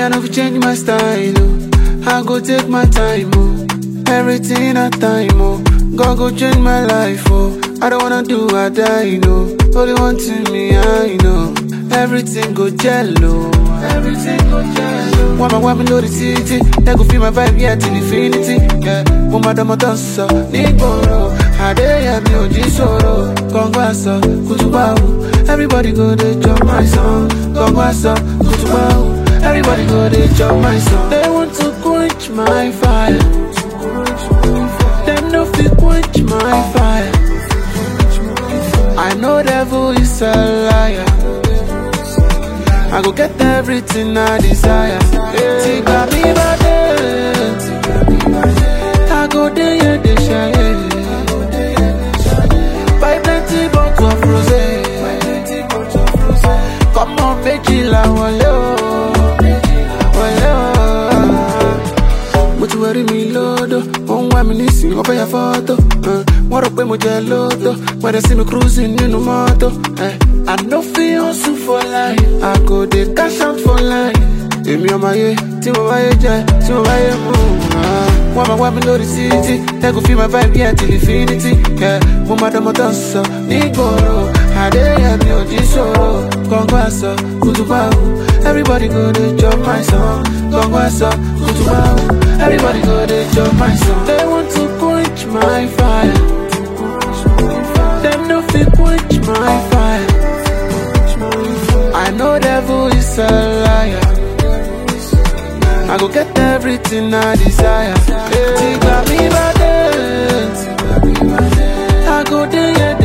I know fi change my style, oh. I go take my time, oh. Everything at time, oh. God go change my life, oh. I don't wanna do I die, no. Only one to me, I know. Everything go jello. Everything go jello. Why my woman know the city? They go feel my vibe, yeah, till infinity. Yeah, mo ma dama tó sọ nígboro. Adéyẹmí ò jí sọ̀rọ̀. Kọ̀ǹgbà sọ, kùtùbà wù. Everybody go dey jump my song. Kọ̀ǹgbà sọ, kùtùbà wù. Everybody go dey jump my song. They want to quench my fire. Them no fit quench my fire. I know devil is a liar. I go get everything I desire. Take me by I go there, yeah, they share. Buy plenty bottle of rosé. Come on, veggie la wale o, wale o. Mo ti wẹ̀rí mi lódò, ó ń wá mi nísìnyí, wọ́n fẹ́ ya fọ́tò. uh, Wọ́n rò pé mo jẹ lódò, wọ́n dẹ̀ sí mi cruising nínú mọ́tò. eh. I no fit hustle for life, I go dey cash out for life. Èmi ọmọ ayé tí mo báyé jẹ, tí mo báyé mú. ah. Wọ́n máa wá mi lórí títí, ẹ kò fi my vibe yẹn till infinity. yeah. Mo máa dánmọ́ tán sọ nígboro, Adéyẹmí ò jí sòrò. Kọ̀ǹgọ́ àṣọ, kùtùbà wù. Everybody go dey jump my song. Kọ̀ǹgọ́ àṣọ, kùtùbà wù. Everybody go dey jump my song. They want to quench my fire. Them no fit quench my fire. I know devil is a liar. I go get everything I desire. Tigba mi bade, I go there, yeah,